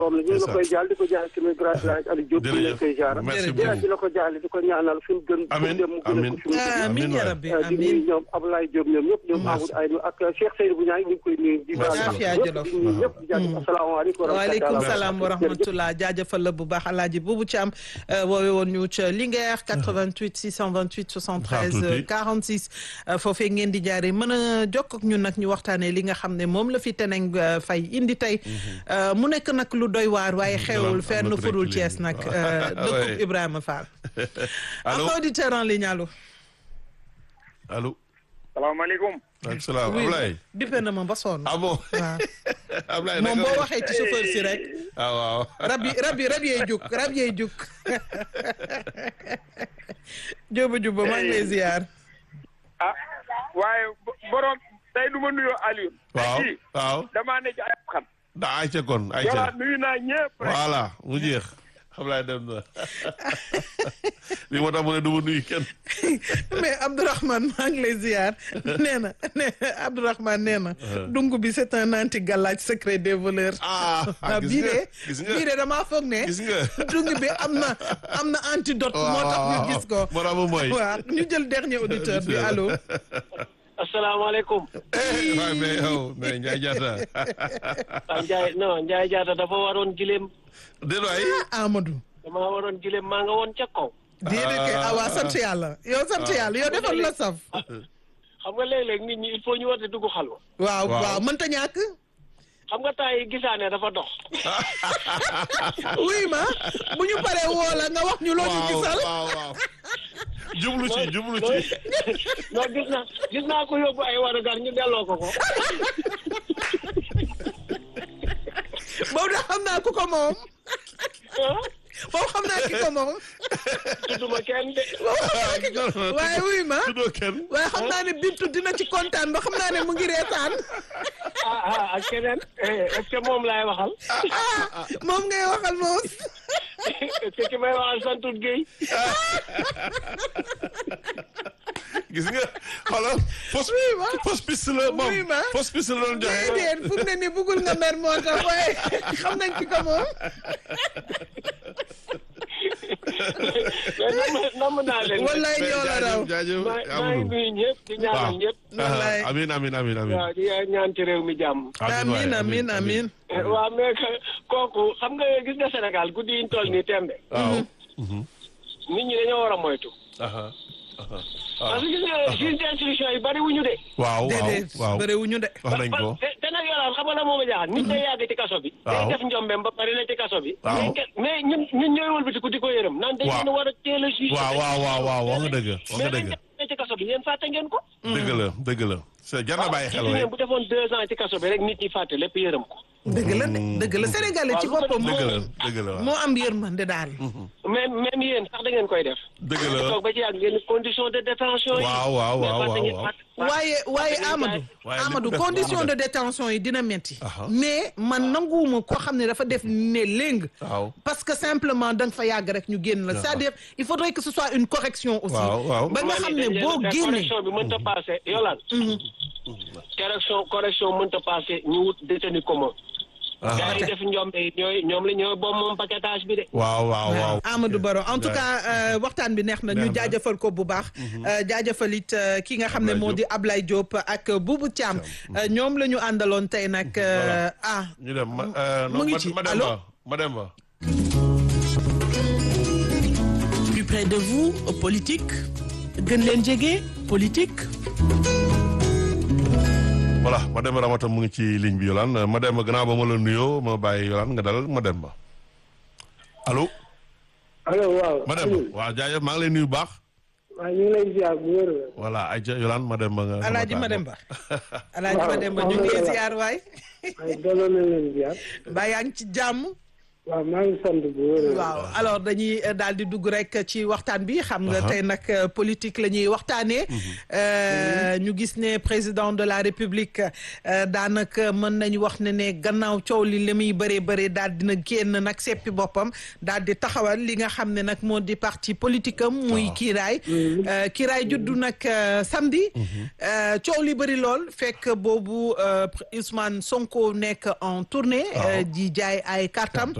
moom la ñu ngi la koy jaal di ko jaal tamit grâce la Aliou Diop ñu leen koy jaar merci di beaucoup la ko jaal di ko ñaanal fi mu gën Amin, dem mu gën a amin. ko fi mu gën amiin ya waay. rabbi di nuyu amiin ñoom Abdoulaye Diop ñoom ñëpp ñoom Merci. Amadou Aynou ak Cheikh Seydou bu ñaay ñu ngi koy nuyu di Merci. baal Afia ñëpp Jolof. di nuyu ñëpp di jaajëf asalaamaaleykum wa waaleykum rahmatulah. salaam wa rahmatullah jaajëfal la bu baax alaaji buubu ci am woowe woon ñu ca Linguère 88 628 73 46 foofee ngeen di jaare mën a jokk ak ñun nag ñu waxtaanee li nga xam ne moom la fi teneng fay indi tey mu nekk nag lu doy waar waaye xewul fenn am na ku furul nekk Thiès léegi. nag Ouais. dëkkub Ibrahima Fall allo am auditeur en ligne allo allo. salaamaaleykum. ak salaam oui Ablaye. bippe na ma ba sonn ah bon. waaw Ablaye moom naka boo la? waxee ci chauffeur si rek ah waaw. rab yi rab yi rab yee juk rab yee juk jóoba jubba maa ngi lay ziar ah waaye bo- borom tey du ma nuyoo Aliou. waaw tey jii waaw. damaa ne ci ay xam. da ayca kon ayca. voilà nuyu naa ñëpp rek. voilà mu jeex. Ablaye dem na. li moo tax mu ne du ma nuyu kenn. mais Abdourahmane maa ngi lay ziar nee na nee Abdourahmane nee na dung bi c'est un anti galaaj secret des voleurs ah ah gis bii nga de gis nga bii de damaa foog ne gis nga. dung bi am na am na antidote moo tax ñu gis ko moo tax mu mooy. waaw ñu jël dernier auditeur bi allo asalaamaaleykum. eh waaye mais yow mais Ndiaye Diatta. ah Ndiaye non Ndiaye Diatta dafa waroon gileem déedéet waay. Amadou damaa waroon gileem maa nga woon ca kaw. déedéet kay ah waa sant yàlla yow sant yàlla yow defal la saf xam nga léeg-léeg nit ñi il faut ñu war di dugg xalwa waaw Waaw. waaw mënta ñàkk xam nga temps yi gisaane dafa dox. oui ma bu ñu paree woo la nga wax ñu loo ñu waaw gisal waaw waaw. jublu ci jublu ci. non gis naa gis naa ko yóbbu ay warugar ñu delloo ko ko. boobu da xam naa ku ko moom ah boobu xam naa ki ko moom tudduma kenn de. waaye wuy ma tuddoo kenn. waaye xam naa ne bintu dina ci kontaan ba xam naa ne mu ngi reetaan ah ah ak keneen eh, est-ce que moom laay waxal. ah moom ngay waxal moom est-ce que ki may waxal santut Guèye. gis nga xoolal fausse Oui, ma. fausse piste la moom Oui, ma. fausse piste la doon joxe. déedéet fu mu ne nii bëggul nga mer moo tax waaye xam nañ ki ko moom mais namm namm naa leen. wallaay ñoo la raw jaajëf maa maa ngi Amadou. nuyu ñëpp di ñaanal ñëpp. wallaay amin amin amin amin. waaw di ñaan ci réew mi jàmm. amin amin amin Eh, waaw mais que kooku xam nga gis nga Sénégal guddi yi ñu toll nii tembe waaw. nit ñi dañoo war a moytu. aha aha parce que gis nga juge d'instruction yi bari wuñu de. waaw waaw déedéet waaw bëriwuñu de wax nañ ko. te te nag yolaan xam nga la moom a jaaxal nit day yàgg ci kaso bi. Waaw. day def njombeem ba pare na ci kaso bi. Waaw. mais ke- mais ñun ñun ñooy wëlbatiku di ko yërëm. naan dañ Waaw. leen war a teel a juge. waaw waaw waaw waaw wax nga dëgg wax nga mais dëgg. dañ def ci kaso bi yéen fàtte ngeen ko. dëgg la dëgg la. c'est jar na bàyyi xel gis waaye. ngeen bu defoon deux ans ci kaso bi rek nit ñi fàtte lépp yërëm ko. dëgg la de dëgg la sénégalais ci waaw, boppam dëgg la moo dëgg la waaw. moo am yërmande daal même même yéen sax da ngeen koy def. dëgg la toog ba ci yàgg ngeen condition de détention yi. Waaw, waaw, mais waaw, fàtte waaw, ngeen- waaw. fàtte- fàtte- waaye waaye fàtte ngeen Amadou waaye li mu Amadou def condition baax de na. détention yi dina metti Aha. mais man nanguwuma koo xam ne dafa def ne léng waaw. parce que simplement da nga fa yàgg rek ñu génn la c'est-à-dire il faudrait que ce soit une correction aussi Waaw, waaw. ba nga xam ne dañ leen boo a- génnee correction bi mënta passé yolaan correction correction mënta passé ñu wut détenu commun gars yi def njombe yi ñooy ñoom la ñooy boobu moom paquetage bi de waaw waaw waaw. Amadou Baro en tout cas euh, waxtaan bi neex na ñu Neex na. jaajëfal ko bu baax euh, jaajëfal it euh, ki nga xam ne Ablaye moo di Ablaye Diop ak Boubou Thiam Euh, ñoom la ñu àndaloon tey nag euh, ah ñu dem ma euh, mu non ngi ma ci. ma dem Allô? ba ma dem ba. plus près de vous politique gën leen jege politique voilà ma dem Ramata mu ngi ci ligne bi Yolande ma dem ba gannaaw ba ma la nuyoo ma bàyyi Yolande nga dalal ma dem ba allo. allo waaw ma dem ba waaw jaajëf maa ngi lay nuyu bu baax. waaw ñu ngi lay ziar bu wér voilà ayca Yolande ma dem ba nga. Alaaji nga Mademba Alaaji Waaw, Mademba ñu ngi lay waaw. ziar waay waaye delloo na leen ziar ba yaa ngi ci jàmm waaw maa ngi sant bu wér. waaw alors dañuy daal di dugg rek ci waxtaan bi xam nga tey nag politique la ñuy waxtaanee. ñu gis ne président de la république daanaka mën nañu wax ne ne gannaaw coow li li muy bëree bëri daal dina génn nag seppi boppam daal di taxawal li nga xam ne nag moo di parti politique am. muy kiiraay. kiiraay juddu nag samedi. coow li bëri lool fekk boobu Ousmane Sonko nekk en tournée. di jaay ay kartam